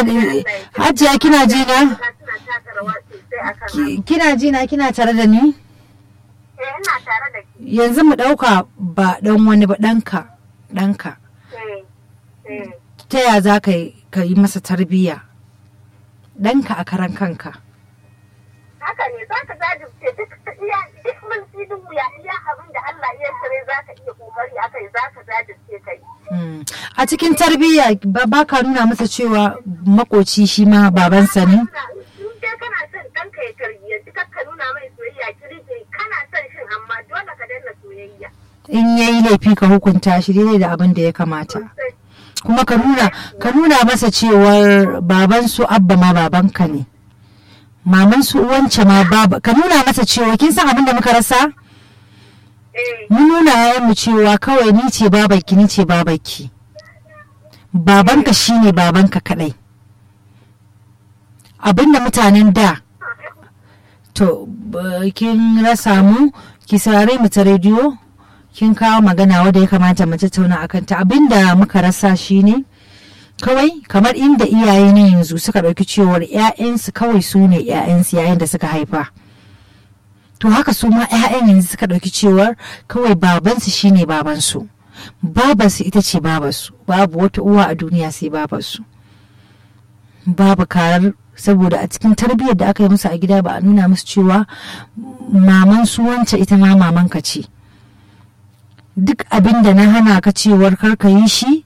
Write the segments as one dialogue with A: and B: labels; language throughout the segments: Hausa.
A: hajiya kina ji na
B: suna taka rawa sosai akan
A: Ki- kina ji na kina tare da ni
B: eh ina tare da ke
A: yanzu mu ɗauka ba ɗan wani ba ɗanka ɗanka
B: eh eh
A: ta ya za ka yi ka yi masa tarbiyya ɗanka a karan kanka
B: haka ne za ka jajirce duk iya duk mun duk wuya iya abin da Allah ya sare za ka iya kokari akai za ka jajirce kai
A: Hmm. a cikin tarbiyya ba ba ka nuna masa cewa makoci shi ma babansa ne
B: in dai kana son ɗanka ya tarbiyyanci kar ka nuna mai soyayya kirje kana son shin amma dole ka danna soyayya
A: in ya yi laifi ka hukunta shi daidai da abin da ya kamata kuma ka nuna ka nuna masa cewar baban su abba ma babanka ne maman su wance ma baba ka nuna masa cewa kin san abin da muka rasa
B: eh
A: mun nuna yayan mu cewa kawai ni ce babanki ni ce babanki babanka shine babanka kadai abinda mutanen da to ba- kin rasa mu ki saurare mu ta rediyo kin kawo magana wadda ya kamata mu tattauna akan ta abinda muka rasa shine kawai kamar inda iyaye na yanzu suka ɗauki cewar 'ya'yansu kawai su ne 'ya'yansu yayin da suka haifa to haka su ma 'ya'yan yanzu suka ɗauki cewar kawai babansu shine babansu babansu ita ce babansu babu wata uwa a duniya sai babansu babu karar saboda a cikin tarbiyyar da aka yi musu a gida ba a nuna musu cewa maman su wance ita ma mamanka ce duk abin da na hana ka cewar kar ka yi shi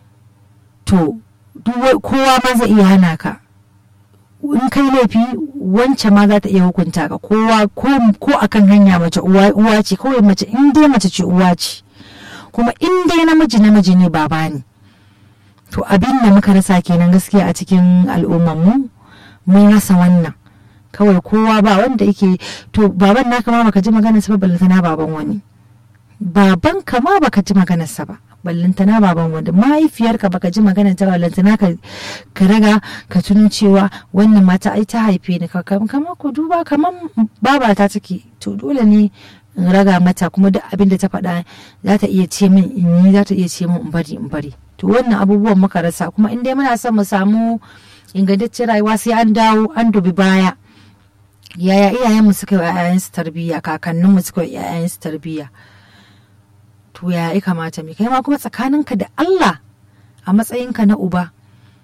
A: to duk wa- kowa ma zai iya hana ka in kai laifi wance ma za ta iya hukunta ka kowa ko ko akan hanya mace uwa uwa ce kawai mace in dai mace ce uwa ce kuma in dai namiji namiji ne baba ne to abin da muka rasa kenan gaskiya a cikin al'ummar mu mun rasa wannan kawai kowa ba wanda yake to baban naka ma baka ji maganarsa ba ballantana baban wani baban ka ma baka ji maganarsa ba ballantana baban wanda mahaifiyarka baka ji maganar ta ballantana ka ka raga ka tuno cewa wannan mata ai ta haife ni ka kama ku duba kamar baba ta take to dole ne in raga mata kuma duk abin da ta faɗa za ta iya ce min in yi za ta iya ce min in bari in bari to wannan abubuwan muka rasa kuma in dai muna son mu samu ingantaccen rayuwa sai an dawo an dubi baya yaya iyayenmu suka yi wa 'ya'yansu tarbiyya kakanninmu suka yi wa 'ya'yansu tarbiyya to ya ya kamata mai kai ma kuma tsakaninka da Allah a matsayinka na uba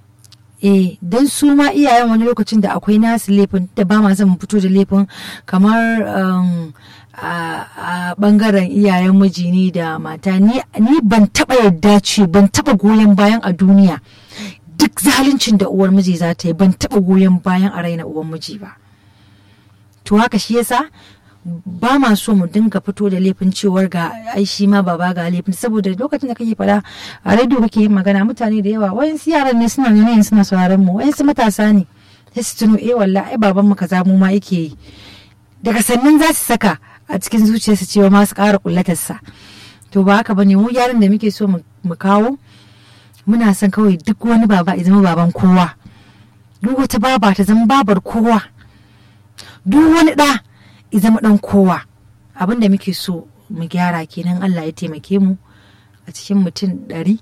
A: eh don su ma iyayen wani lokacin da akwai nasu laifin da ba ma zan fito da laifin kamar um, a, a bangaren iyayen miji ni da mata ni, ni ban taba yadda ce ban taba goyon bayan a duniya duk zaluncin da uwar miji za ta yi ban taba goyon bayan a raina uwar miji ba to haka shi yasa ba ma so mu dinga fito da laifin cewar ga ai shi ma baba ga laifin saboda lokacin da kake fada a rediyo kake yin magana mutane da yawa wayansu yaran ne suna ne suna sauraron mu wayansu matasa ne sai su tuno eh wallahi ai baban mu kaza mu ma yake yi daga sannan za su saka a cikin zuciyarsu cewa ma su ƙara kullatarsa to ba haka bane mu yaran da muke so mu kawo muna son kawai duk wani baba ya zama baban kowa duk wata baba ta zama babar kowa duk wani ɗa ya zama ɗan kowa abin da muke so mu gyara kenan Allah ya taimake mu a cikin mutum ɗari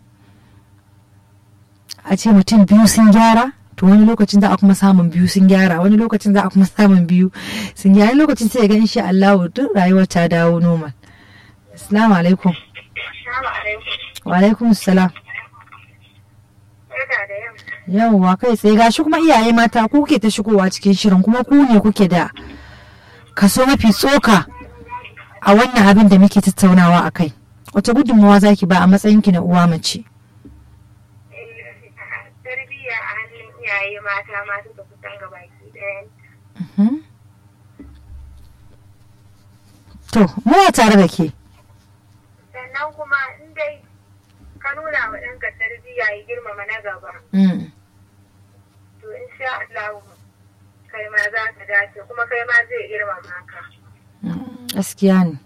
A: a ce mutum biyu sun gyara to wani lokacin za a kuma samun biyu sun gyara wani lokacin za a kuma samun biyu sun gyara wani lokacin sai ga insha Allah duk rayuwar ta dawo normal assalamu alaikum wa alaikum assalam yawwa kai tsaye gashi kuma iyaye mata ku kuke ta shigowa cikin shirin kuma ku ne kuke da kaso mafi tsoka a wannan abin da muke tattaunawa a kai wata gudunmawa za ki ba a matsayinki na uwa mace
B: tarbiyya a hannun iyaye mata masu da kusan gabaki ɗaya
A: to muna tare da ke
B: sannan kuma in dai ka nuna wa ɗanka tarbiyya ya girmama na gaba to in sha Allah kai ma za ka dace kuma kai ma zai girmama ka
A: gaskiya ne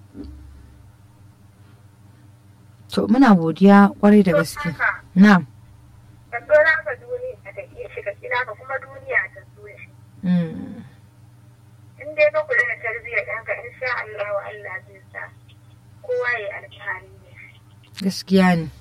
A: to muna godiya kwarai da gaske na'am
B: ka so naka duniya ta iya shiga kina ka kuma duniya ta so shi in dai ka kula da tarbiyyar ɗanka in sha Allah wa Allah zai sa kowa ya alfahari ne
A: gaskiya ne